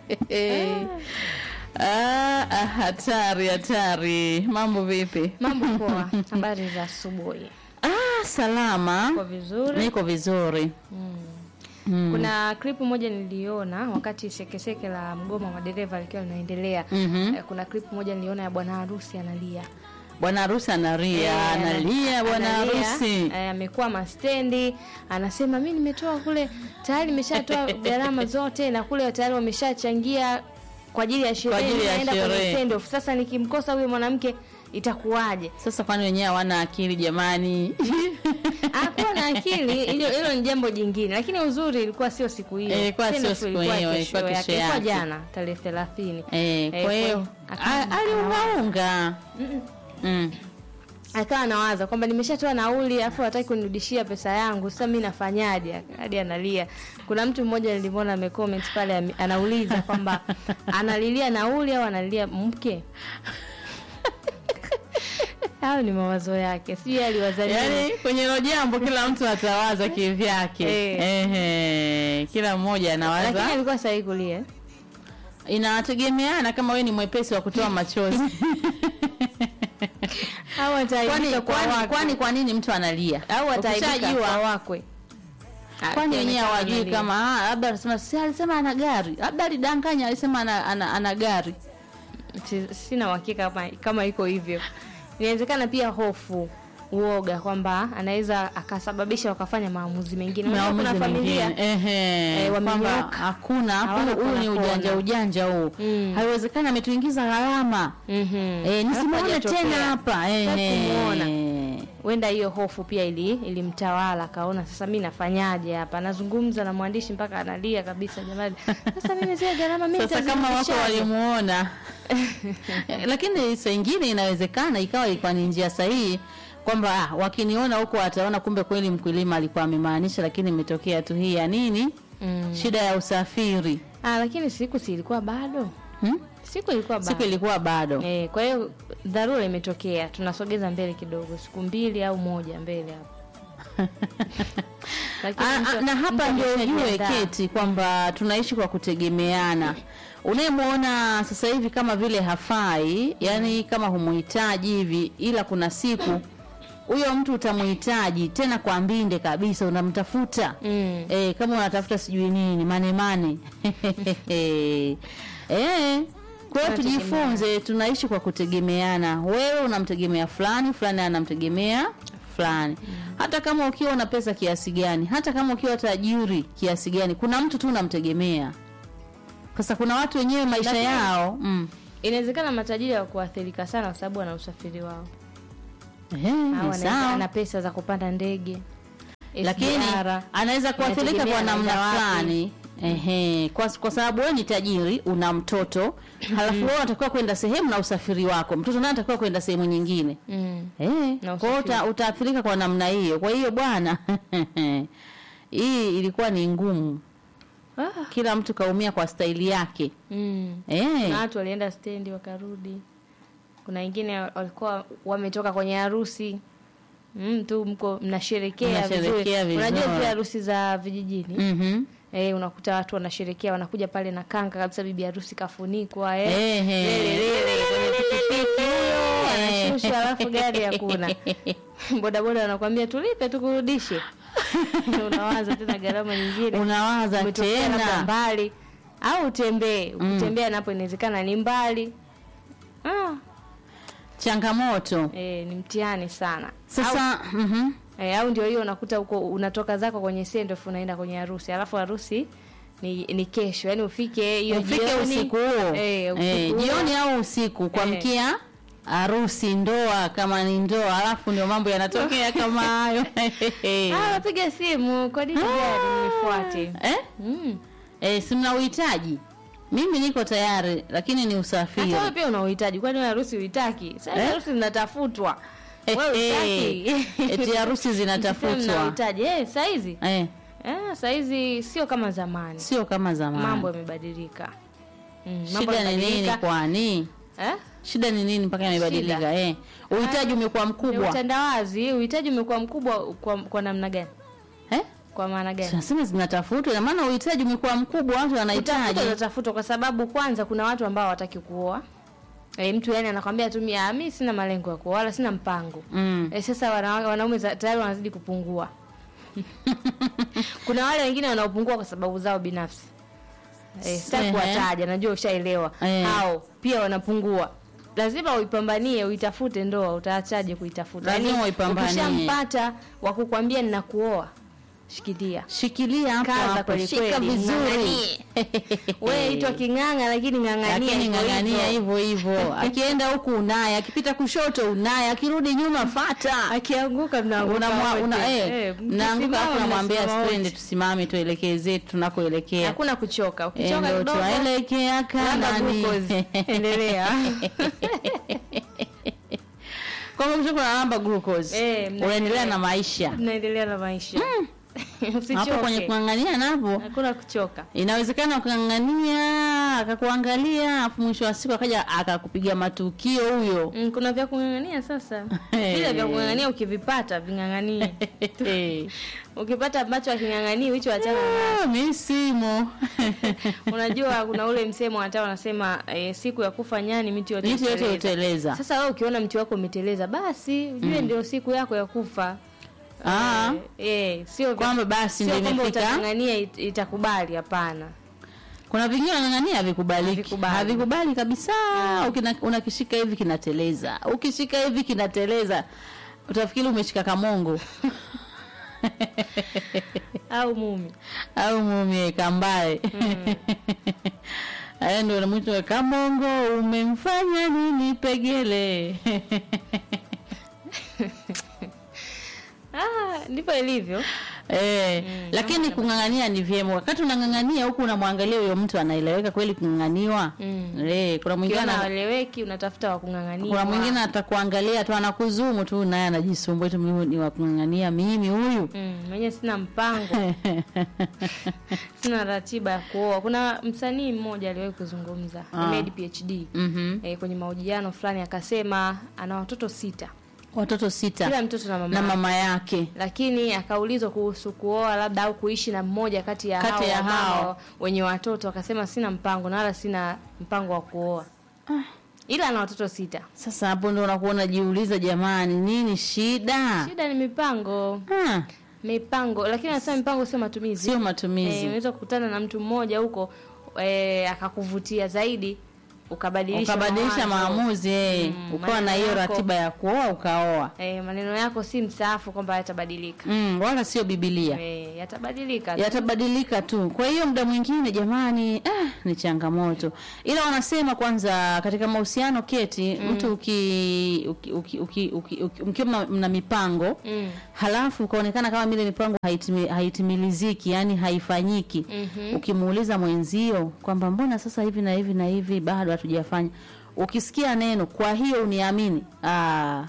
Ah, ah, hatari hatari. Mambo vipi? Mambo poa. Habari za asubuhi. Ah, salama. Kwa vizuri. Niko vizuri. Mm. Mm. Kuna clip moja niliona wakati sekeseke la mgomo wa madereva likiwa linaendelea. Mhm. Eh, Kuna clip moja niliona ya bwana harusi analia. Bwana harusi analia, Eh, analia bwana analia, harusi. eh, amekuwa mastendi, anasema mi nimetoa kule tayari nimeshatoa gharama zote na kule tayari wameshachangia kwa ajili ya sherehe, ajili ya naenda kwenye sherehe. send off. Sasa nikimkosa huyo mwanamke itakuwaje? Sasa kwani wenyewe hawana akili jamani? Hakuwa na akili, hilo hilo ni jambo jingine, lakini uzuri ilikuwa sio siku hiyo, Eh, ilikuwa Send sio off siku ilikuwa hiyo, kesho ilikuwa yake, kesho ilikuwa yake. jana tarehe 30. Eh, Eh, kwa hiyo akawa- a- aliungaunga. Mm. akawa anawaza kwamba nimeshatoa nauli alafu hataki kunirudishia pesa yangu sasa mi nafanyaje hadi analia kuna mtu mmoja nilimwona amecomment pale ame- anauliza kwamba analilia nauli au analilia mke hayo ni mawazo yake sijui aliwaza nini. Yaani kwenye hilo jambo kila mtu atawaza kivyake. Eh. Ehe, kila mmoja anawaza. lakini alikuwa sahihi kulia eh? Inategemeana kama wewe ni mwepesi wa kutoa machozi. au kwani ataaibika kwa kwani wakwe kwani kwa nini mtu analia? au ataaibika Ukishajua, kwa wakwe kwani wenyewe Akionekana hawajui analia. kama ah, labda anasema si alisema ana gari, labda alidanganya alisema ana, ana, ana gari. Si- sina uhakika kama, kama iko hivyo inawezekana pia hofu uoga kwamba anaweza akasababisha wakafanya maamuzi mengine Unajua Maamuzi kuna familia mengine. Ehe, eh, kwamba wamenyoka. hakuna Hawana huyu huyu ni kona ujanja kona. ujanja huu. Mm. Haiwezekani ametuingiza gharama. Mhm. Eh, Alafu nisimuone hajatokea. tena hapa. Hataki Ehe. kumuona. huenda hiyo hofu pia ili ilimtawala akaona sasa mi nafanyaje hapa anazungumza na mwandishi mpaka analia kabisa jamani sasa mimi zile gharama mi Sasa kama wako nitazirudishaje? walimuona, lakini saa ingine inawezekana ikawa ilikuwa ni njia sahihi kwamba ah, wakiniona huko wataona kumbe kweli mkulima alikuwa amemaanisha, lakini imetokea tu hii ya nini, Mm. shida ya usafiri ah, lakini siku si ilikuwa bado hmm? siku ilikuwa bado siku ilikuwa bado Eh, kwa hiyo dharura imetokea, tunasogeza mbele kidogo, siku mbili au moja mbele hapo. Lakini Ah, mtu- ah, na hapa mtu ndio ujue ameshajiandaa. keti kwamba tunaishi kwa kutegemeana. Unayemwona sasa hivi kama vile hafai, yani kama humuhitaji hivi, ila kuna siku huyo mtu utamuhitaji tena kwa mbinde kabisa, unamtafuta Mm. eh, kama unatafuta sijui nini mane mane eh, kwa hiyo tujifunze, tunaishi kwa kutegemeana. Wewe unamtegemea fulani, fulani anamtegemea fulani. Hata kama ukiwa una pesa kiasi gani, hata kama ukiwa tajiri kiasi gani, kuna mtu tu unamtegemea. Sasa kuna watu wenyewe maisha Lakini- yao mm. Inawezekana matajiri wa kuathirika sana kwa sababu ana usafiri wao Ehe, au ni anaweza sawa. ana pesa za kupanda ndege lakini SGR. anaweza kuathirika kwa Inategemea namna anaenda wapi. fulani ehe, kwa, kwa sababu wewe ni tajiri, una mtoto halafu wewe unatakiwa kwenda sehemu na usafiri wako, mtoto naye anatakiwa kwenda sehemu nyingine Mm. eh, Na kwa hiyo usafiri. uta, utaathirika kwa namna hiyo. Kwa hiyo bwana, hii ilikuwa ni ngumu, Ah. kila mtu kaumia kwa staili yake Mm. eh. Na watu walienda stendi wakarudi. Kuna wengine walikuwa wametoka kwenye harusi mm, tu mko mnasherekea Mnasherekea vizuri. Unajua vizuri. zile harusi za vijijini Mhm. Eh, unakuta watu wanasherekea wanakuja pale na kanga kabisa, bibi harusi kafunikwa eh. Ehe. Lele, lele, kwenye pikipiki huyo Eh. anashushwa, alafu gari hakuna. Bodaboda wanakuambia tulipe tukurudishe. Unawaza tena gharama nyingine, Unawaza umetokea labda tena mbali au utembee. Ukitembea napo inawezekana ni mbali. Ah, changamoto eh, ni mtihani sana. sasa. mhm. E, au ndio hiyo unakuta huko unatoka zako kwenye sendoff unaenda kwenye harusi alafu harusi ni, ni kesho yani ufike hiyo ufike jioni, usiku huo eh, usiku eh, huo. jioni au usiku kuamkia harusi ndoa kama ni ndoa alafu ndio mambo yanatokea kama hayo Ah, wapiga simu kwa nini gari nifuate eh? mm. eh, si mna uhitaji mimi niko tayari lakini ni usafiri hata wewe pia una uhitaji kwani wewe harusi uhitaki sasa Eh? harusi zinatafutwa Eh, wewe eh, utaki eti harusi Mna zinatafutwa uhitaji eh saizi eh, eh saizi sio kama zamani sio kama zamani mambo yamebadilika mm, mambo shida ni nini yamebadilika. kwani eh shida ni nini mpaka yamebadilika Shida. eh uhitaji umekuwa Ni mkubwa utandawazi uhitaji umekuwa mkubwa kwa, kwa namna gani eh? Kwa maana gani? tunasema zinatafutwa ina maana uhitaji umekuwa mkubwa watu wanahitaji Utafuta utatafutwa kwa sababu kwanza kuna watu ambao hawataki kuoa. E, mtu yani anakwambia tu mimi ah, mimi sina malengo ya kuoa wala sina mpango. mm. E, sasa wana, wanaume za- tayari wanazidi kupungua. kuna wale wengine wanaopungua kwa sababu zao binafsi. E, sitaki Ehe. kuwataja, najua ushaelewa. Eh. Hao pia wanapungua. Lazima uipambanie, uitafute ndoa, utaachaje kuitafuta? Lazima Yaani, uipambanie. Ukishampata wa kukwambia ninakuoa, shikilia. shikilia hapo Kaza hapo kweli shika kweli, vizuri ng'ang'anie. Wewe itwa king'ang'a lakini ng'ang'ania lakini hivyo ng'ang'ania hivyo. hivyo hivyo akienda huku unaye akipita kushoto unaye akirudi nyuma fata Akianguka mnaanguka unamwa wote. una Eh, eh, mkisimama mnaanguka hapo unamwambia mnasimama twende wote. tusimame tuelekee zetu tunakoelekea Hakuna kuchoka. Eh, Ukichoka ndo kidogo tuelekea labda kanani glucose. Endelea. kwa hivyo kutoka na namba glucose Eh, mnaendelea. unaendelea na maisha Tunaendelea na maisha. hapo kwenye Usichoke. kung'ang'ania napo Hakuna kuchoka. inawezekana ukang'ang'ania akakuangalia afu mwisho wa siku akaja akakupiga matukio huyo Mm, kuna vya kung'ang'ania sasa. Vile vya kung'ang'ania ukivipata ving'ang'anie. Ukipata ambacho aking'ang'anii hicho achana nacho. Ah, mi simo Unajua kuna ule msemo hata wanasema eh, siku ya kufa nyani miti yote miti yote huteleza. huteleza Sasa wewe ukiona mti wako umeteleza basi ujue ndio siku yako ya kufa. Ah. Eh, eh, sio vya- kwamba basi sio ndio kwamba imefika utang'ang'ania it- itakubali hapana. kuna vingine wanang'ania havikubaliki Havikubali. havikubali kabisa Ukina- unakishika hivi kinateleza ukishika hivi kinateleza utafikiri umeshika kamongo Au mumi. au mumie kambaye aya ndo namwita kamongo umemfanya nini pegele Ah, ndivyo ilivyo. Eh, lakini kung'ang'ania ni vyema. Wakati unang'ang'ania huku unamwangalia huyo mtu anaeleweka kweli kung'ang'aniwa. Mm. Eh, kuna mwingine Ukiona ana- haeleweki unatafuta wa kung'ang'ania. kuna mwingine atakuangalia tu anakuzumu tu naye anajisumbua tu mimi ni wa kung'ang'ania mimi huyu. Mm, mwenye sina mpango, sina ratiba ya kuoa. Kuna msanii mmoja aliwahi kuzungumza, Ah. amedi PhD. Mhm. E, kwenye mahojiano fulani akasema ana watoto sita, Watoto sita kila mtoto na mama, na yake. mama yake. lakini akaulizwa kuhusu kuoa labda au kuishi na mmoja kati ya Kati hao ya wamama hao. wenye watoto, akasema sina mpango na wala sina mpango wa kuoa, ila ana watoto sita. Sasa hapo ndo unakuwa unajiuliza jamani, nini shida? Shida ni mipango, Ah, mipango, lakini anasema mipango sio matumizi. sio Eh, matumizi. unaweza kukutana na mtu mmoja huko eh, akakuvutia zaidi ukabadilisha Ukabadilisha mawazo. maamuzi eh, Mm, ukawa na maneno hiyo yako. ratiba ya kuoa ukaoa. Eh, maneno yako si msaafu kwamba yatabadilika. Mm, wala sio Biblia. Eh, yatabadilika. tu. yatabadilika tu. Kwa hiyo muda mwingine jamani, ah, ni changamoto, ila wanasema kwanza katika mahusiano keti, mtu uki, uki, uki, uki, uki, uki mkiwa mna- mna mipango Mm. halafu ukaonekana kama vile mipango haitimi, haitimiliziki yani haifanyiki Mhm. ukimuuliza mwenzio kwamba mbona sasa hivi na hivi na hivi bado hatujafanya, ukisikia neno kwa hiyo uniamini, ah,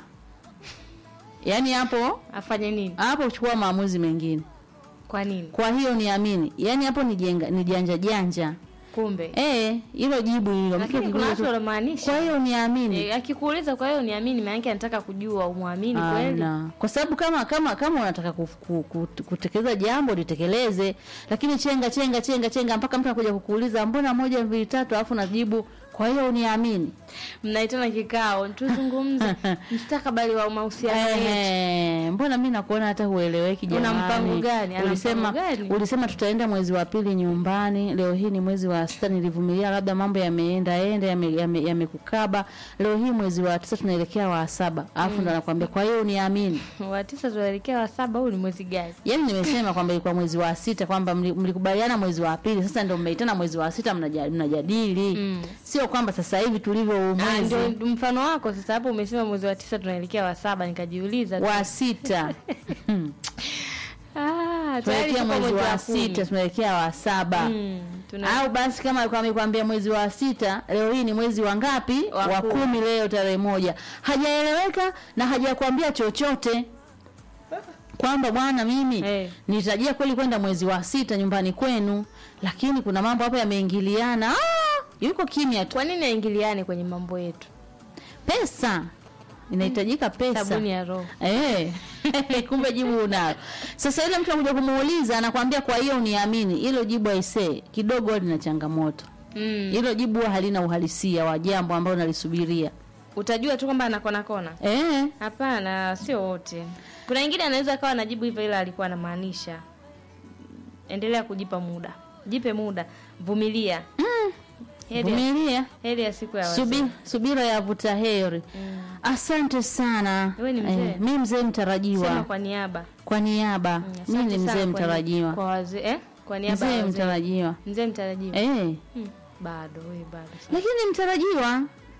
yani hapo Afanye nini? hapo chukua maamuzi mengine Kwa nini? kwa hiyo niamini yani hapo ni jenga ni janja janja Kumbe. eh hilo jibu hilo Lakini Mtu kuna akikuuliza watu tu, wanamaanisha. kwa hiyo niamini Eh, akikuuliza kwa hiyo niamini, maana yake anataka kujua umwamini kweli. Ana. kwa sababu kama kama kama unataka kuf- ku- ku- kutekeleza jambo litekeleze lakini chenga chenga chenga chenga mpaka mtu anakuja kukuuliza mbona moja mbili tatu alafu najibu kwa hiyo uniamini Mnaitana kikao, tuzungumze mustakabali wa mahusiano yetu. Ehe, mbona mi nakuona hata hueleweki Una jamani. mpango gani? Ana Ulisema mpango gani? ulisema tutaenda mwezi wa pili nyumbani, leo hii ni mwezi wa sita, nilivumilia labda mambo yameenda enda yamekukaba yame, yamekukaba. leo hii mwezi wa tisa tunaelekea wa saba, alafu ndo anakuambia kwa hiyo uniamini. Wa tisa tunaelekea wa saba, huu ni mwezi gani? Yaani nimesema kwamba ilikuwa mwezi wa sita kwamba mli- mlikubaliana mwezi wa pili, sasa ndio mmeitana mwezi wa sita mnaja- mnajadili. Mm. Sio kwamba sasa hivi tulivyo huu Ah, mwezi ndio mfano wako sasa. Hapo umesema mwezi wa tisa tunaelekea wa saba, nikajiuliza tu. wa sita. Ah, tayari tunaelekea tuko mwezi wa kumi. sita, tunaelekea wa saba. Mm, tuna au basi kama alikuwa amekwambia mwezi wa sita, leo hii ni mwezi wa ngapi? Wa Wa kumi. kumi, leo tarehe moja. Hajaeleweka na hajakwambia chochote kwamba bwana, mimi Eh. nitarajia kweli kwenda mwezi wa sita nyumbani kwenu, lakini kuna mambo hapo yameingiliana. Ah, yuko kimya tu. Kwa nini aingiliane kwenye mambo yetu? Pesa inahitajika pesa sabuni ya roho Eh, kumbe jibu unalo. Sasa ile mtu anakuja kumuuliza anakwambia kwa hiyo uniamini. Hilo jibu aisee kidogo huwa lina changamoto. mm. Hilo jibu huwa halina uhalisia wa jambo ambalo nalisubiria. utajua tu kwamba anakona kona Eh, hapana sio wote kuna wengine anaweza akawa anajibu hivyo ila alikuwa anamaanisha endelea kujipa muda jipe muda vumilia heri ya, vumilia. heri ya siku ya wazee. Subi, subira ya vuta heri. Mm. Asante sana. Wewe ni mzee? mi mzee sema mtarajiwa. kwa niaba Kwa niaba, Mm, mi asante ni sana mzee kwa ni- mtarajiwa. kwa wazee eh? kwa niaba ya Mzee wazee. mtarajiwa. mzee mtarajiwa Eh, hmm. bado we bado sana. lakini mtarajiwa.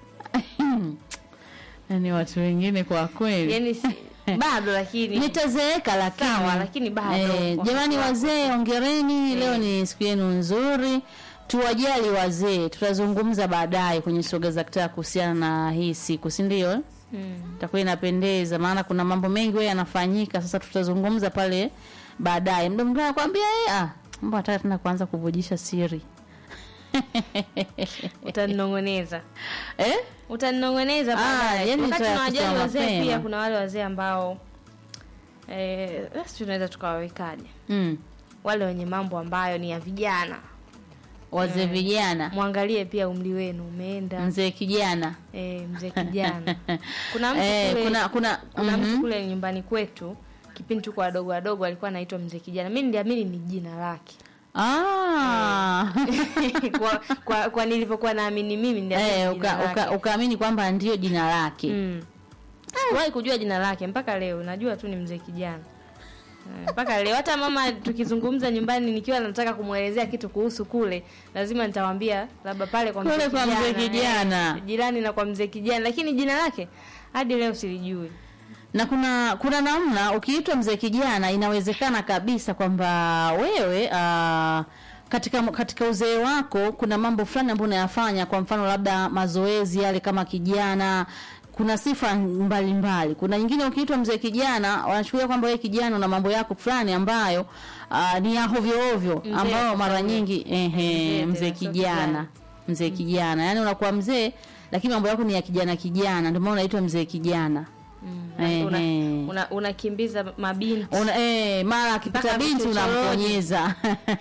Yaani watu wengine kwa kweli. yani si, bado lakini nitazeeka lakini Sawa, lakini bado eh, wakati jamani wako. wazee ongereni leo ni siku yenu nzuri tuwajali wazee tutazungumza baadaye kwenye soga za kitaa kuhusiana na hii siku si ndio eh? mm. itakuwa inapendeza maana kuna mambo mengi wewe yanafanyika sasa tutazungumza pale baadaye mda mwingine anakwambia eh, ah mbona nataka tena kuanza kuvujisha siri utaninong'oneza eh? utaninong'oneza Ah, baadaye. yani wakati nita- tunawajali kusema wazee mapema. pia kuna wale wazee ambao eh, basi tunaweza tukawawekaje mm. wale wenye mambo ambayo ni ya vijana wazee vijana mwangalie pia umri wenu umeenda mzee kijana eh, mzee kijana kuna mtu eh, kule, kuna kuna kuna mhm. mtu kule nyumbani kwetu kipindi tuko wadogo wadogo alikuwa anaitwa mzee kijana mi niliamini ni jina lake Ah. kwa, kwa, kwa nilivyokuwa naamini mimi niliamini Eh, ni jina uka- uka- lake. ukaamini kwamba ndio jina lake Mm. Sikuwahi kujua jina lake mpaka leo, najua tu ni mzee kijana Eh, mpaka leo. Hata mama tukizungumza nyumbani, nikiwa nataka kumwelezea kitu kuhusu kule, lazima nitawambia labda pale kwa Kule mzee kwa mzee kijana. eh, jirani na kwa mzee kijana, lakini jina lake hadi leo silijui. na kuna kuna namna ukiitwa mzee kijana inawezekana kabisa kwamba wewe uh, katika katika uzee wako kuna mambo fulani ambayo unayafanya kwa mfano labda mazoezi yale kama kijana kuna sifa mbalimbali mbali. kuna nyingine ukiitwa mzee kijana wanachukulia kwamba wewe kijana una mambo yako fulani ambayo uh, ni ya hovyo ovyo Mzee ambayo sasa mara huyo. nyingi ehe Mzee mzee tena, sio kijana kijana. mzee kijana yani unakuwa mzee lakini mambo yako ni ya kijana kijana ndio maana unaitwa mzee kijana Mm. Ehe. Una, una, unakimbiza mabinti Una, eh, mara akipita Mpaka binti vichochoroni. unamponyeza.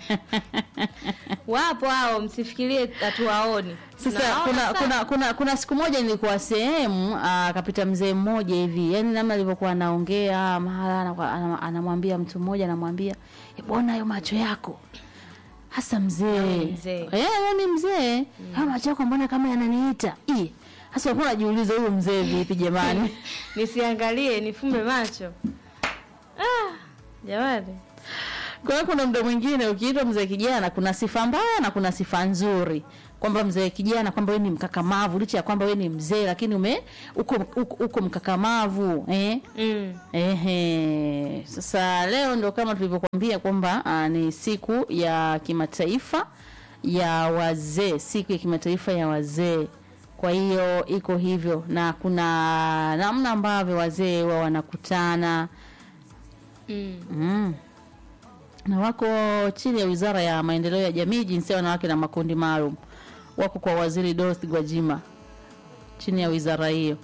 wapo hao, msifikirie hatuwaoni. Sasa Tunawaona kuna, sana. kuna kuna kuna siku moja nilikuwa sehemu ah, akapita mzee mmoja hivi, yani namna alivyokuwa anaongea mahala anakuwa- ana- anamwambia mtu mmoja anamwambia "Eh, bwana hayo macho yako hasa mzee ni mzee. eh, wewe ni mzee hayo macho yako mbona kama yananiita Ih, hasa unakuwa unajiuliza huyu mzee vipi jamani nisiangalie nifumbe macho ah, jamani Kwa hiyo kuna muda mwingine ukiitwa mzee kijana, kuna sifa mbaya na kuna sifa nzuri, kwamba mzee kijana, kwamba wewe ni mkakamavu, licha ya kwamba wewe ni mzee, lakini ume uko, uko, uko mkakamavu eh? mm. Ehe. Sasa leo ndo kama tulivyokuambia kwamba ah, ni siku ya kimataifa ya wazee, siku ya kimataifa ya wazee. Kwa hiyo iko hivyo, na kuna namna ambavyo wazee wa wanakutana Mm. Mm. Na wako chini ya Wizara ya Maendeleo ya Jamii, Jinsia, Wanawake na Makundi Maalum. Wako kwa Waziri Dorothy Gwajima chini ya wizara hiyo.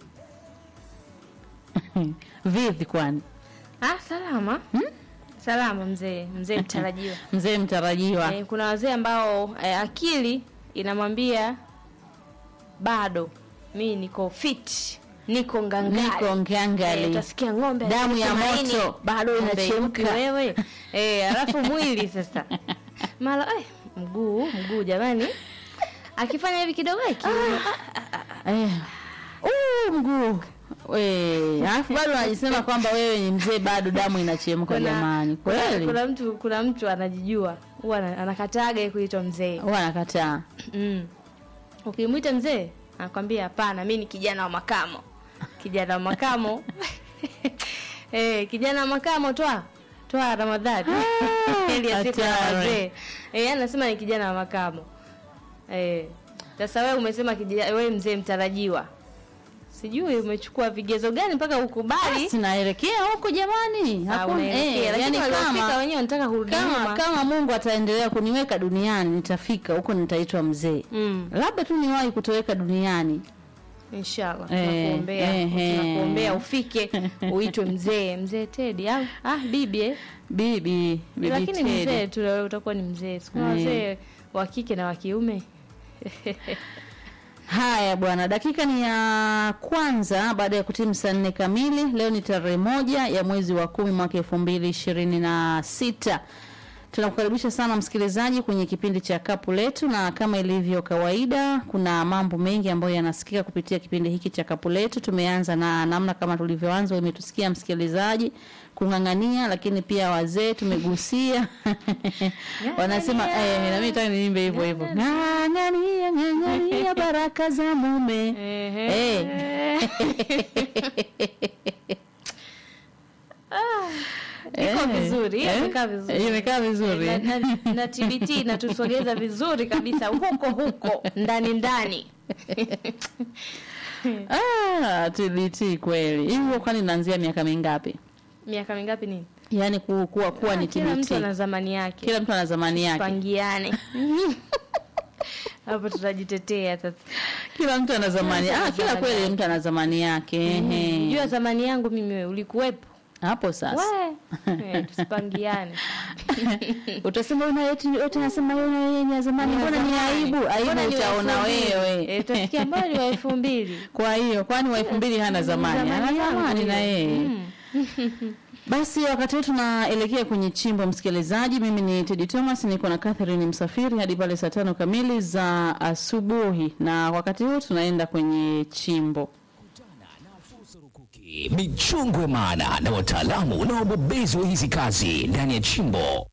Vipi kwani? ah, salama salama mzee mzee mtarajiwa Mzee mtarajiwa. eh, kuna wazee ambao eh, akili inamwambia bado mi niko fit niko ngangari Niko ngangali. Eh, utasikia ng'ombe Damu ya anasema moto nini? bado Ng'ombe inachemka. yupi wewe eh, alafu mwili sasa mara eh, mguu mguu jamani akifanya hivi kidogo eh, kiuno. Eh. Uh, mguu. We, alafu bado anajisema kwamba wewe ni mzee bado damu inachemka jamani. kuna, Kweli? kuna mtu kuna mtu anajijua huwa ana- anakataga kuitwa mzee Huwa anakataa. mm. ukimwita mzee anakwambia hapana mi ni kijana wa makamo kijana wa makamo eh, kijana wa makamo twa twa ramadhani Ah, ili ya siku ya hatari. wazee eh, anasema ni kijana wa makamo eh, sasa wewe umesema kijana wewe mzee mtarajiwa sijui umechukua vigezo gani mpaka ukubali Sinaelekea huko jamani. Ah, Hakuna unaelekea, eh, lakini yani waliofika kama wenyewe wanataka kurudi kama nyuma. kama Mungu ataendelea kuniweka duniani nitafika huko, nitaitwa mzee. Mm. Labda tu niwahi kutoweka duniani, inshallah Eh, tunakuombea eh, eh. tunakuombea ufike uitwe mzee mzee Tedi au ah bibi eh? bibi bibi lakini Teddy. mzee tu wewe utakuwa ni mzee sikuna Eh. wazee wa kike na wa kiume Haya bwana, dakika ni ya kwanza baada ya kutimu saa nne kamili. Leo ni tarehe moja ya mwezi wa kumi mwaka elfu mbili ishirini na sita. Tunakukaribisha sana msikilizaji kwenye kipindi cha kapu letu, na kama ilivyo kawaida, kuna mambo mengi ambayo yanasikika kupitia kipindi hiki cha kapu letu. Tumeanza na namna kama tulivyoanza, umetusikia msikilizaji kung'ang'ania, lakini pia wazee tumegusia wanasema eh, na mimi nataka niimbe hivyo hivyo, ng'ang'ania ng'ang'ania baraka za mume Ehe. iko Eh, vizuri eh, imekaa vizuri imekaa vizuri. na, na, na TBT inatusogeza vizuri kabisa huko huko ndani ndani Ah, TBT kweli. Hivyo kwani inaanzia miaka mingapi? miaka mingapi nini Yaani ku, kuwa kuwa ni kila mtu TBT. ana zamani yake Kila mtu ana zamani yake. pangiane hapo tutajitetea sasa Kila mtu ana zamani. Ah, kila kweli mtu ana zamani yake. Ehe. jua zamani yangu mimi wewe ulikuwepo Hapo sasa. we eh, tusipangiane Utasema una yote yote nasema wewe ni ya zamani. Mbona ni aibu? Aibu Mbona ni wa utaona elfu mbili? wewe. Eh, utasikia mbona ni wa elfu mbili Kwa hiyo kwani wa elfu mbili hana zamani? Ana Zamani yangu zamani na hiyo. yeye. Basi wakati huu tunaelekea kwenye chimbo, msikilizaji. Mimi ni Teddy Thomas, niko na Catherine Msafiri hadi pale saa tano kamili za asubuhi, na wakati huu tunaenda kwenye chimbo. michongo maana na wataalamu na wabobezi wa hizi kazi ndani ya chimbo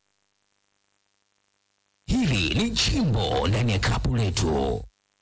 hili ni chimbo ndani ya kapu letu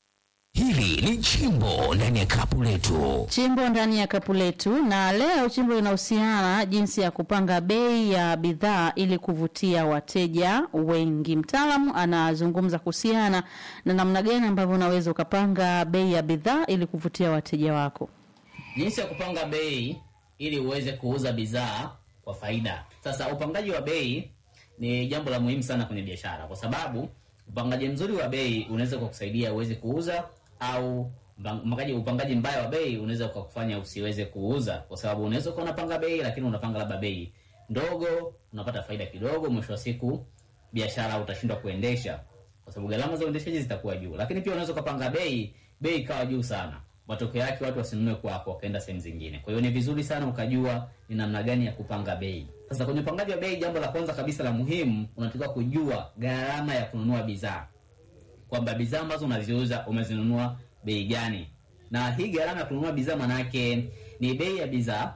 hili ni chimbo ndani ya kapu letu Chimbo ndani ya kapu letu, na leo chimbo linahusiana jinsi ya kupanga bei ya bidhaa ili kuvutia wateja wengi. Mtaalamu anazungumza kuhusiana na namna gani ambavyo unaweza ukapanga bei ya bidhaa ili kuvutia wateja wako. jinsi ya kupanga bei ili uweze kuuza bidhaa kwa faida. Sasa upangaji wa bei ni jambo la muhimu sana kwenye biashara, kwa sababu upangaji mzuri wa bei unaweza kukusaidia uweze kuuza au upangaji, upangaji mbaya wa bei unaweza kukufanya usiweze kuuza, kwa sababu unaweza kuwa unapanga bei lakini unapanga labda bei ndogo, unapata faida kidogo, mwisho wa siku biashara utashindwa kuendesha kwa sababu gharama za uendeshaji zitakuwa juu. Lakini pia unaweza ukapanga bei, bei ikawa juu sana, matokeo yake watu wasinunue kwako, wakaenda sehemu zingine. Kwa hiyo ni vizuri sana ukajua ni namna gani ya kupanga bei. Sasa kwenye upangaji wa bei, jambo la kwanza kabisa la muhimu, unatakiwa kujua gharama ya kununua bidhaa, kwamba bidhaa ambazo unaziuza umezinunua bei gani, na hii gharama ya kununua bidhaa manake ni bei ya bidhaa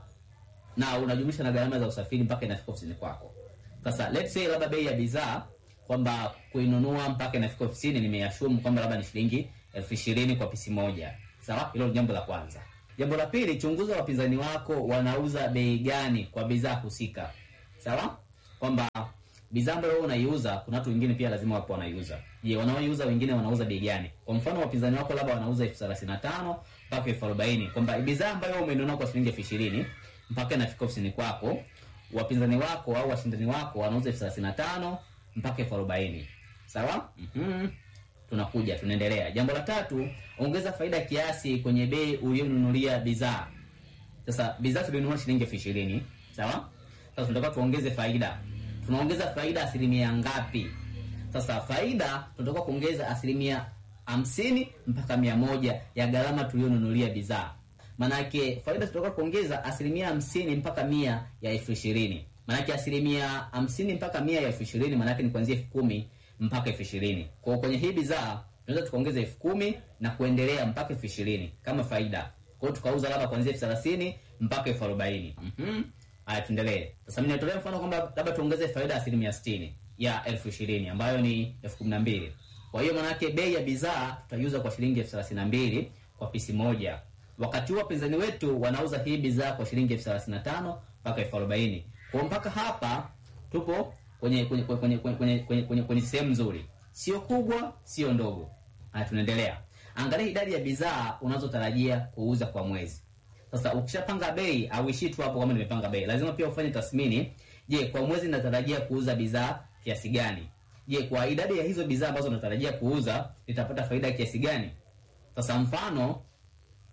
na unajumlisha na gharama za usafiri mpaka inafika ofisini kwako. Sasa let's say labda bei ya bidhaa kwamba kuinunua mpaka inafika ofisini nimeashumu kwamba labda ni shilingi elfu ishirini kwa pisi moja. Sawa, hilo ni jambo la kwanza. Jambo la pili, chunguza wapinzani wako wanauza bei gani kwa bidhaa husika. Sawa, kwamba bidhaa ambayo wewe unaiuza kuna watu wengine pia lazima wapo wanaiuza. Je, wanaoiuza wengine wanauza bei gani? Kwa mfano wapinzani wako labda wanauza elfu thelathini na tano mpaka elfu arobaini kwamba bidhaa ambayo wewe umeinunua kwa shilingi elfu ishirini mpaka inafika ofisini kwako, wapinzani wako au washindani wako wanauza elfu thelathini na tano mpaka elfu arobaini sawa. mm Tunakuja, tunaendelea. Jambo la tatu, ongeza faida kiasi kwenye bei uliyonunulia bidhaa. Sasa bidhaa tulinunua shilingi elfu ishirini sawa. Sasa tunataka tuongeze faida, tunaongeza faida asilimia ngapi? Sasa faida tunataka kuongeza asilimia hamsini mpaka mia moja ya gharama tuliyonunulia bidhaa. Manake faida tunataka kuongeza asilimia hamsini mpaka mia ya elfu ishirini Manake asilimia hamsini mpaka mia ya elfu ishirini manake ni kuanzia elfu kumi mpaka elfu ishirini Kwa hiyo kwenye hii bidhaa tunaweza tukaongeza elfu kumi na kuendelea mpaka elfu ishirini kama faida. Kwa hiyo tukauza labda kuanzia elfu thelathini mpaka elfu arobaini Mhm. Haya, tuendelee sasa. Mimi natolea mfano kwamba labda tuongeze faida ya asilimia sitini ya elfu ishirini ambayo ni elfu kumi na mbili Kwa hiyo manake bei ya bidhaa tutaiuza kwa shilingi elfu thelathini na mbili kwa pisi moja wakati huo wapinzani wetu wanauza hii bidhaa kwa shilingi elfu thelathini na tano mpaka elfu arobaini kwa mpaka hapa tupo kwenye kwenye kwenye kwenye kwenye kwenye, kwenye, kwenye sehemu nzuri, sio kubwa, sio ndogo. Haya, tunaendelea. Angalia idadi ya bidhaa unazotarajia kuuza kwa mwezi. Sasa ukishapanga bei, auishii tu hapo kama nimepanga bei, lazima pia ufanye tathmini. Je, kwa mwezi natarajia kuuza bidhaa kiasi gani? Je, kwa idadi ya hizo bidhaa ambazo natarajia kuuza nitapata faida kiasi gani? Sasa mfano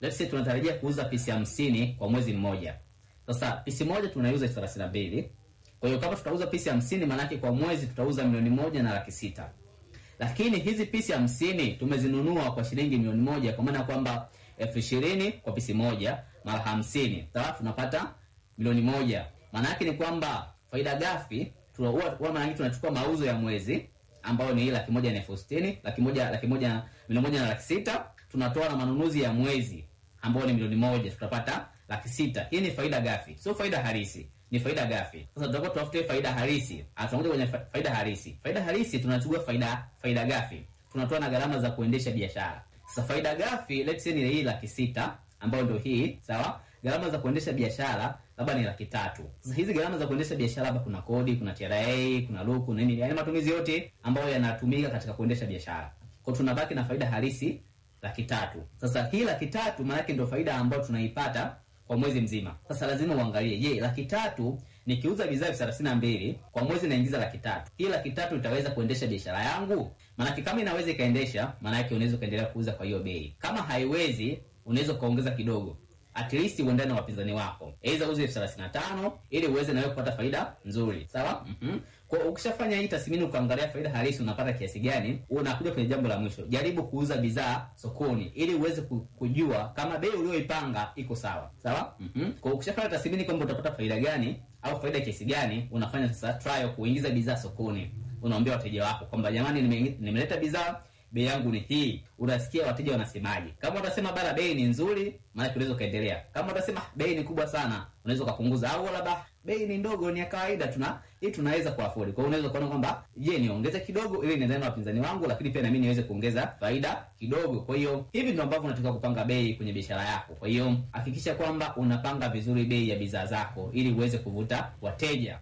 let's say tunatarajia kuuza pisi hamsini kwa mwezi mmoja sasa pisi moja tunaiuza elfu thelathini na mbili kwa hiyo kama tutauza pisi hamsini maanake kwa mwezi tutauza milioni moja na laki sita lakini hizi pisi hamsini tumezinunua kwa shilingi milioni moja kwa maana ya kwamba elfu ishirini kwa pisi moja mara hamsini sawa tunapata milioni moja maana yake ni kwamba faida ghafi tuna- huwa huwa maana yake tunachukua mauzo ya mwezi ambayo ni hii laki moja na elfu sitini laki moja laki moja milioni moja na laki sita tunatoa na manunuzi ya mwezi ambayo ni milioni moja tutapata laki sita hii ni faida ghafi sio faida halisi ni faida ghafi sasa tutakuwa tutafute faida halisi Ah, tunakuja kwenye fa- faida halisi faida halisi tunachukua faida faida ghafi tunatoa na gharama za kuendesha biashara sasa faida ghafi let's say ni hii laki sita ambayo ndio hii sawa gharama za kuendesha biashara labda ni laki tatu sasa hizi gharama za kuendesha biashara labda kuna kodi kuna tra kuna luku nini yani matumizi yote ambayo yanatumika katika kuendesha biashara kwa tunabaki na faida halisi laki tatu sasa hii laki tatu maanake ndio faida ambayo tunaipata kwa mwezi mzima sasa lazima uangalie je laki tatu nikiuza bidhaa elfu thelathini na mbili kwa mwezi naingiza laki tatu hii laki tatu itaweza kuendesha biashara yangu maanake kama inaweza ikaendesha maanake unaweza ukaendelea kuuza kwa hiyo bei kama haiwezi unaweza ukaongeza kidogo at least uendane na wapinzani wako aidha uze elfu thelathini na tano ili uweze nawe kupata faida nzuri sawa mm-hmm. kwa ukishafanya hii tathmini ukaangalia faida halisi unapata kiasi gani unakuja kwenye jambo la mwisho jaribu kuuza bidhaa sokoni ili uweze ku- kujua kama bei ulioipanga iko sawa sawa mm-hmm. kwa ukishafanya tathmini kwamba utapata faida gani au faida kiasi gani unafanya sasa trial kuingiza bidhaa sokoni unaambia wateja wako kwamba jamani nime- nimeleta bidhaa bei yangu ni hii unasikia wateja wanasemaje kama utasema bara bei ni nzuri maanake unaweza ukaendelea kama utasema "Ah, bei ni kubwa sana unaweza ukapunguza au labda bei ni ndogo ni ya kawaida tuna hii tunaweza kuafodi kwa hiyo unaweza ukaona kwamba je niongeze kidogo ili niendane na wapinzani wangu lakini pia nami niweze kuongeza faida kidogo kwa hiyo hivi ndio ambavyo unatakiwa kupanga bei kwenye biashara yako kwa hiyo hakikisha kwamba unapanga vizuri bei ya bidhaa zako ili uweze kuvuta wateja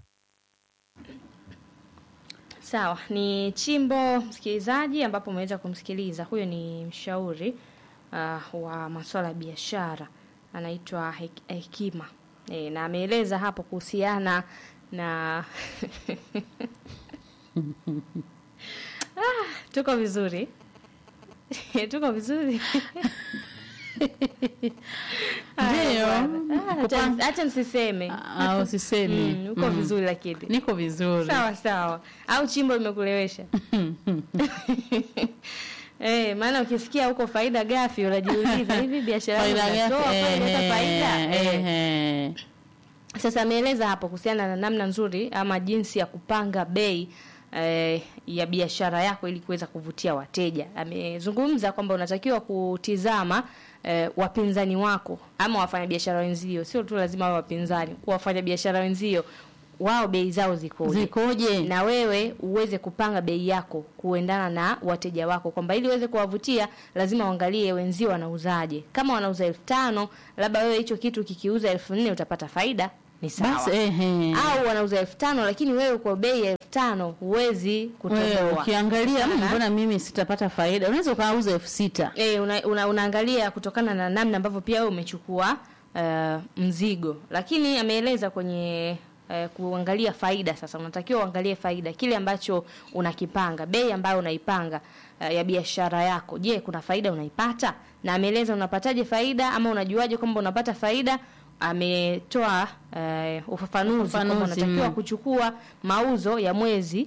Sawa, ni Chimbo msikilizaji, ambapo umeweza kumsikiliza. Huyo ni mshauri uh, wa masuala ya biashara, anaitwa Hek- Hekima e, na ameeleza hapo kuhusiana na ah, tuko vizuri tuko vizuri Haya, Ndio. bwana. Ah, acha- acha nisiseme Ah, usisemi Mm, uko Mm. vizuri lakini niko vizuri sawa sawa au chimbo limekulewesha Eh, maana ukisikia huko faida gafi unajiuliza hivi biashara yangu faida inatoa gani? kweli inaleta faida Eh, Eh. eh. Sasa ameeleza hapo kuhusiana na namna nzuri ama jinsi ya kupanga bei eh, ya biashara yako ili kuweza kuvutia wateja. Amezungumza kwamba unatakiwa kutizama eh, wapinzani wako ama wafanyabiashara wenzio, sio tu lazima wawe wapinzani, wafanyabiashara wenzio wao bei zao zikoje zikoje na wewe uweze kupanga bei yako kuendana na wateja wako, kwamba ili uweze kuwavutia lazima uangalie wenzio wanauzaje. Kama wanauza elfu tano labda wewe hicho kitu kikiuza elfu nne utapata faida, ni sawa. basi ehe. Au wanauza elfu tano lakini wewe kwa bei ya elfu tano huwezi Wewe kutoboa. ukiangalia "Mm, Sana. mbona mimi sitapata faida unaweza ukauza elfu sita E, una, una, unaangalia kutokana na namna ambavyo pia wewe umechukua uh, mzigo, lakini ameeleza kwenye uh, kuangalia faida. Sasa unatakiwa uangalie faida, kile ambacho unakipanga, bei ambayo unaipanga uh, ya biashara yako. Je, kuna faida unaipata? Na ameeleza unapataje faida ama unajuaje kwamba unapata faida. Ametoa uh, ufafanuzi kwamba Ufafanuzi, unatakiwa mm. kuchukua mauzo ya mwezi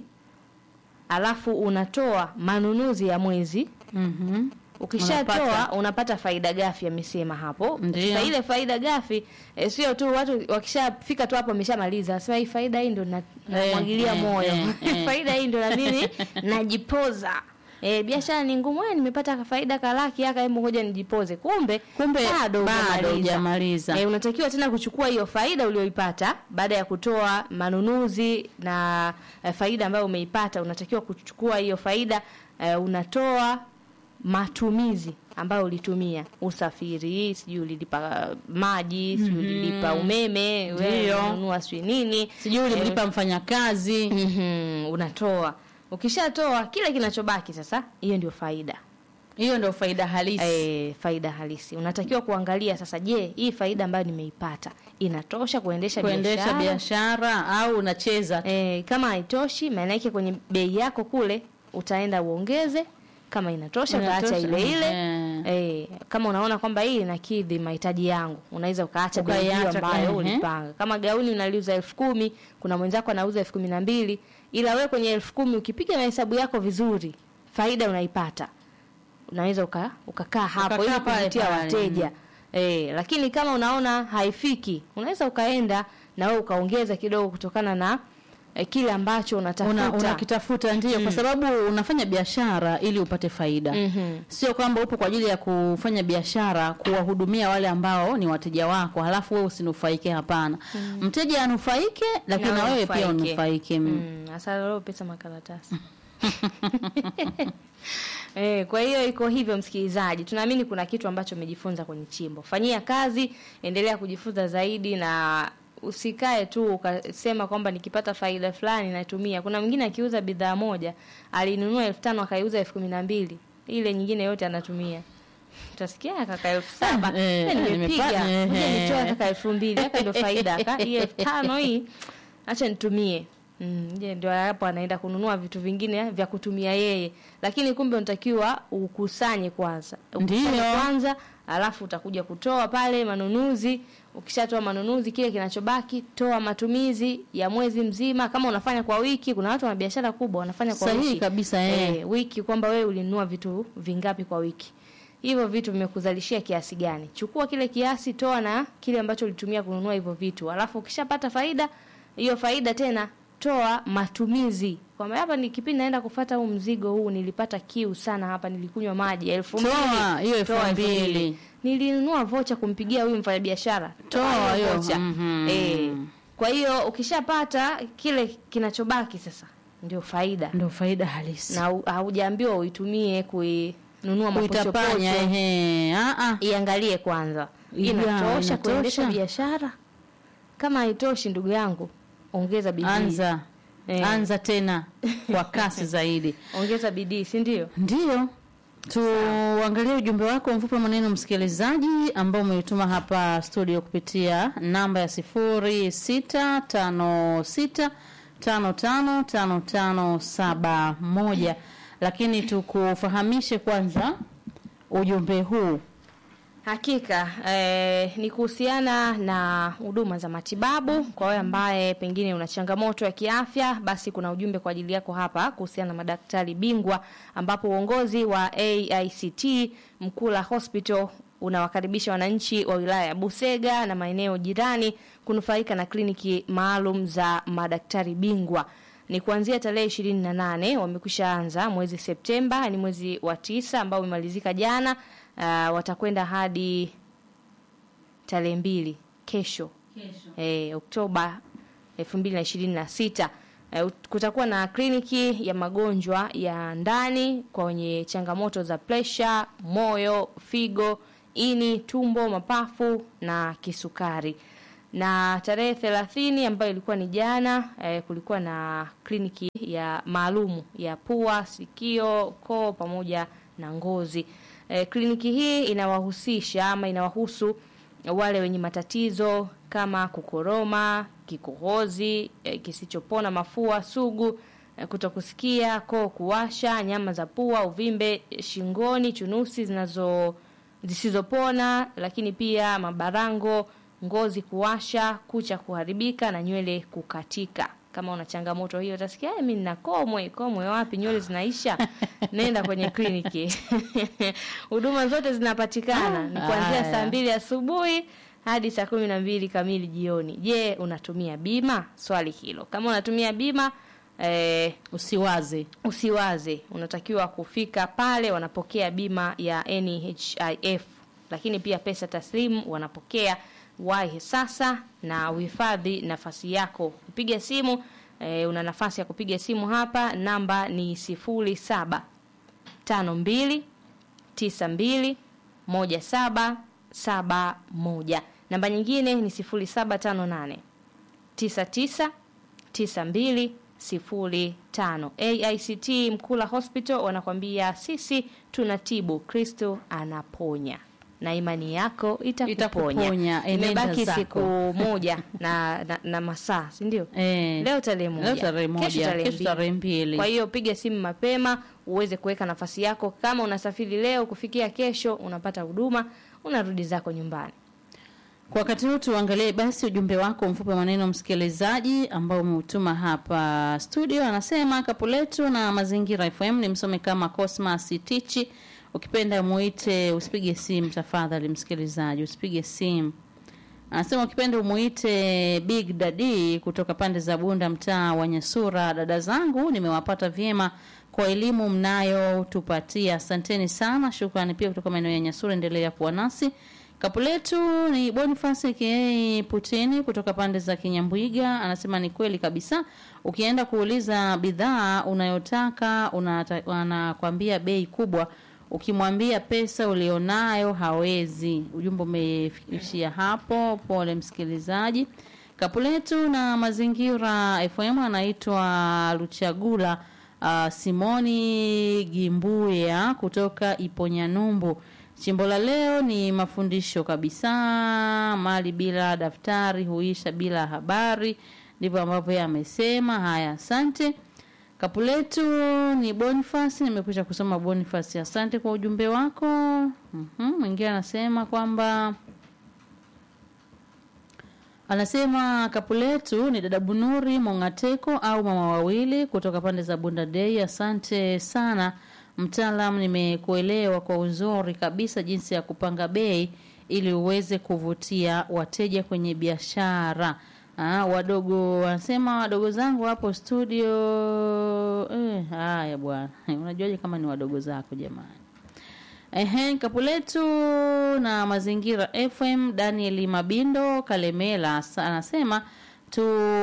alafu unatoa manunuzi ya mwezi Mhm. Ukishatoa Unapata. unapata faida gafi, amesema hapo. Ndiyo. Sasa ile faida gafi e, sio tu watu wakishafika tu hapo wameshamaliza, nasema hii faida hii ndo na- namwagilia eh, moyo eh, eh. faida hii ndo na mimi najipoza. E, biashara ni ngumu, eh, nimepata faida kalaki aka, hebu ngoja nijipoze. Kumbe kumbe bado bado hujamaliza. hujamaliza E, unatakiwa tena kuchukua hiyo faida ulioipata baada ya kutoa manunuzi na e, faida ambayo umeipata, unatakiwa kuchukua hiyo faida e, unatoa matumizi ambayo ulitumia, usafiri, sijui ulilipa maji, sijui ulilipa umeme, wewe Ndio. unanunua sijui nini, sijui ulimlipa mfanyakazi Mhm, unatoa. Ukishatoa kile kinachobaki sasa, hiyo ndio faida. hiyo ndio faida halisi E, faida halisi unatakiwa kuangalia sasa, je, hii faida ambayo nimeipata inatosha kuendesha kuendesha biashara? biashara au unacheza tu. E, kama haitoshi, maana yake kwenye bei yako kule utaenda uongeze. Kama inatosha utaacha Inatosha, ile ile. eh. Eh, kama unaona kwamba hii inakidhi mahitaji yangu, unaweza ukaacha bei hiyo Ukaiacha ambayo kwa- ehe. ulipanga. Kama gauni unaliuza elfu kumi, kuna mwenzako anauza elfu kumi na mbili, ila we kwenye elfu kumi ukipiga mahesabu yako vizuri, faida unaipata, unaweza uka, ukakaa hapo Ukakaa ili pale kuvutia pale. wateja. Eh, lakini kama unaona haifiki, unaweza ukaenda na wewe ukaongeza kidogo kutokana na eh, kile ambacho unatafuta. una unakitafuta ndio, kwa sababu unafanya biashara ili upate faida Mhm. sio kwamba upo kwa ajili ya kufanya biashara kuwahudumia wale ambao ni wateja wako, halafu wewe usinufaike. Hapana, mteja anufaike, lakini na wewe pia unufaike. Mm. Mm, hasa leo pesa makaratasi. Eh, kwa hiyo iko hivyo msikilizaji. Tunaamini kuna kitu ambacho umejifunza kwenye chimbo. Fanyia kazi, endelea kujifunza zaidi na usikae tu ukasema kwamba nikipata faida fulani natumia. Kuna mwingine akiuza bidhaa moja, alinunua elfu tano akaiuza elfu kumi na mbili. Ile nyingine yote anatumia. Utasikia kaka elfu saba Eh, Eh, nimepiga nimepata, eh, Ngoja eh. nitoe kaka elfu mbili haka ndio faida aka hii elfu tano hii acha nitumie Mm, je, ndio hapo anaenda kununua vitu vingine vya kutumia yeye, lakini kumbe unatakiwa ukusanye kwanza, ukusanye Ndiyo. kwanza, alafu utakuja kutoa pale manunuzi. Ukishatoa manunuzi, kile kinachobaki toa matumizi ya mwezi mzima. Kama unafanya kwa wiki, kuna watu wana biashara kubwa wanafanya kwa Sahihi wiki kabisa, eh. eh, wiki kwamba wewe ulinunua vitu vingapi kwa wiki hivyo vitu vimekuzalishia kiasi gani chukua kile kiasi toa na kile ambacho ulitumia kununua hivyo vitu alafu ukishapata faida hiyo faida tena toa matumizi kwamba hapa ni kipindi naenda kufata huu mzigo huu nilipata kiu sana hapa nilikunywa maji elfu mbili Toa hiyo elfu Toa mbili. nilinunua vocha kumpigia huyu mfanyabiashara Toa hiyo, vocha mhm. eh, kwa hiyo ukishapata kile kinachobaki sasa ndio faida Ndio faida halisi. na hu- haujaambiwa uitumie kuinunua Kuitapanya mapochopocho ehe. Ah ah. iangalie kwanza Ya, inatosha inatosha. kuendesha biashara kama haitoshi ndugu yangu ongeza bidii Anza. Eh. Anza tena kwa kasi zaidi. ongeza bidii si ndio Ndiyo, tuangalie ujumbe wako mfupi wa maneno msikilizaji, ambao umeituma hapa studio kupitia namba ya sifuri sita tano sita tano tano tano tano saba moja. Lakini tukufahamishe kwanza ujumbe huu Hakika eh, ni kuhusiana na huduma za matibabu. Kwa wewe ambaye pengine una changamoto ya kiafya, basi kuna ujumbe kwa ajili yako hapa kuhusiana na madaktari bingwa, ambapo uongozi wa AICT Mkula Hospital unawakaribisha wananchi wa wilaya ya Busega na maeneo jirani kunufaika na kliniki maalum za madaktari bingwa ni kuanzia tarehe ishirini na nane wamekwisha anza mwezi Septemba, ni mwezi wa tisa ambao umemalizika jana. Uh, watakwenda hadi tarehe mbili kesho, Eh, Oktoba elfu mbili na ishirini na sita. Eh, kutakuwa na kliniki ya magonjwa ya ndani kwa wenye changamoto za presha, moyo, figo, ini, tumbo, mapafu na kisukari na tarehe thelathini ambayo ilikuwa ni jana eh, kulikuwa na kliniki ya maalumu ya pua, sikio, koo pamoja na ngozi. Eh, kliniki hii inawahusisha ama inawahusu wale wenye matatizo kama kukoroma, kikohozi, eh, kisichopona, mafua sugu, eh, kutokusikia, koo kuwasha, nyama za pua, uvimbe shingoni, chunusi zinazo zisizopona, lakini pia mabarango, ngozi kuwasha, kucha kuharibika na nywele kukatika. Kama una changamoto hiyo, utasikia "Eh, mimi nina komwe. Komwe wapi? Nywele zinaisha. Nenda kwenye kliniki. Huduma zote zinapatikana ni kuanzia Haya. saa mbili asubuhi hadi saa kumi na mbili kamili jioni. Je, unatumia bima? Swali hilo. Kama unatumia bima eh, usiwaze usiwaze, unatakiwa kufika pale. Wanapokea bima ya NHIF, lakini pia pesa taslimu wanapokea. Wahi sasa na uhifadhi nafasi yako. Kupiga simu e, una nafasi ya kupiga simu hapa, namba ni sifuri saba tano mbili tisa mbili moja saba saba moja. Namba nyingine ni sifuri saba tano nane tisa tisa tisa mbili sifuri tano. AICT Mkula Hospital wanakwambia sisi tunatibu, Kristo anaponya. na imani yako itakuponya. Itakuponya, enenda Imebaki zako. siku moja na, na, na masaa, si ndio? Eh, Leo tarehe moja, leo tarehe moja, kesho tarehe kesho mbili. tarehe mbili. Kwa hiyo piga simu mapema uweze kuweka nafasi yako. Kama unasafiri leo kufikia kesho, unapata huduma, unarudi zako nyumbani. Kwa wakati huu tuangalie basi ujumbe wako mfupi wa maneno msikilizaji, ambao umeutuma hapa studio. Anasema kapu letu na mazingira FM ni msome kama Cosmas Tichi. Ukipenda muite, usipige simu tafadhali, msikilizaji, usipige simu. Anasema ukipenda umuite Big Daddy kutoka pande za Bunda, mtaa wa Nyasura. Dada zangu nimewapata vyema kwa elimu mnayotupatia, asanteni sana. Shukrani pia kutoka maeneo ya Nyasura, endelea kuwa nasi. Kapu letu ni Boniface aka Putini kutoka pande za Kinyambwiga, anasema ni kweli kabisa. Ukienda kuuliza bidhaa unayotaka unata- wanakwambia bei kubwa, ukimwambia pesa ulionayo hawezi. Ujumbe umeishia hapo. Pole msikilizaji. Kapu letu na mazingira FM anaitwa Luchagula uh, Simoni Gimbuya kutoka Iponyanyumbu. Chimbo la leo ni mafundisho kabisa. Mali bila daftari huisha bila habari, ndivyo ambavyo yeye amesema. Haya, asante. Kapu letu ni Boniface, nimekwisha kusoma Boniface, asante kwa ujumbe wako. Mhm, Mwingine anasema kwamba Anasema kapu letu ni dada Bunuri Mongateko au mama wawili kutoka pande za Bunda Day. Asante sana mtaalam, nimekuelewa kwa uzuri kabisa jinsi ya kupanga bei ili uweze kuvutia wateja kwenye biashara. Ah, wadogo wanasema wadogo zangu hapo studio. Eh, haya bwana, unajuaje kama ni wadogo zako jamani? Ehe, kapu letu na mazingira FM. Daniel Mabindo Kalemela sa- anasema tu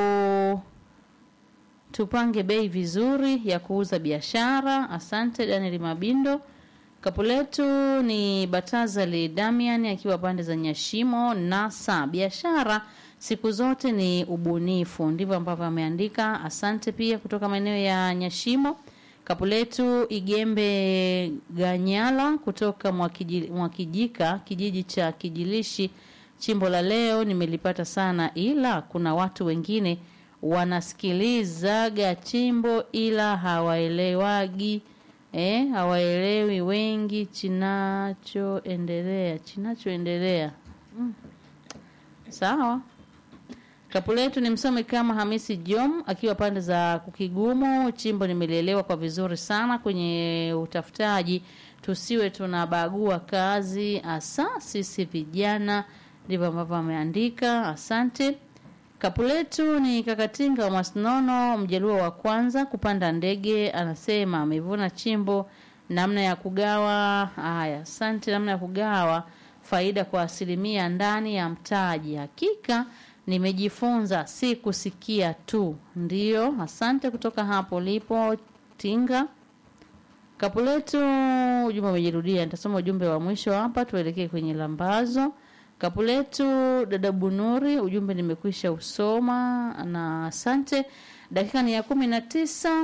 tupange bei vizuri ya kuuza biashara. Asante Daniel Mabindo. Kapu letu ni Batazali Damian akiwa pande za Nyashimo Nasa. Biashara siku zote ni ubunifu, ndivyo ambavyo ameandika. Asante pia kutoka maeneo ya Nyashimo. Kapu letu Igembe Ganyala kutoka Mwakiji- Mwakijika, kijiji cha Kijilishi. Chimbo la leo nimelipata sana, ila kuna watu wengine wanasikilizaga chimbo ila hawaelewagi eh, hawaelewi wengi chinachoendelea chinachoendelea. Mm. Sawa. Kapu letu ni msome kama Hamisi Jom akiwa pande za Kukigumu. Chimbo nimelielewa kwa vizuri sana kwenye utafutaji, tusiwe tunabagua kazi, hasa sisi vijana. Ndivyo ambavyo ameandika. Asante. Kapu letu ni Kakatinga wa Masnono, mjaluo wa kwanza kupanda ndege, anasema amevuna chimbo. Namna ya kugawa haya, asante. Namna ya kugawa faida kwa asilimia ndani ya mtaji, hakika nimejifunza, si kusikia tu. Ndiyo, asante kutoka hapo lipo Tinga. Kapu letu ujumbe umejirudia, nitasoma ujumbe wa mwisho hapa, tuelekee kwenye lambazo. Kapu letu dada Bunuri, ujumbe nimekwisha usoma na asante. Dakika ni ya kumi na tisa.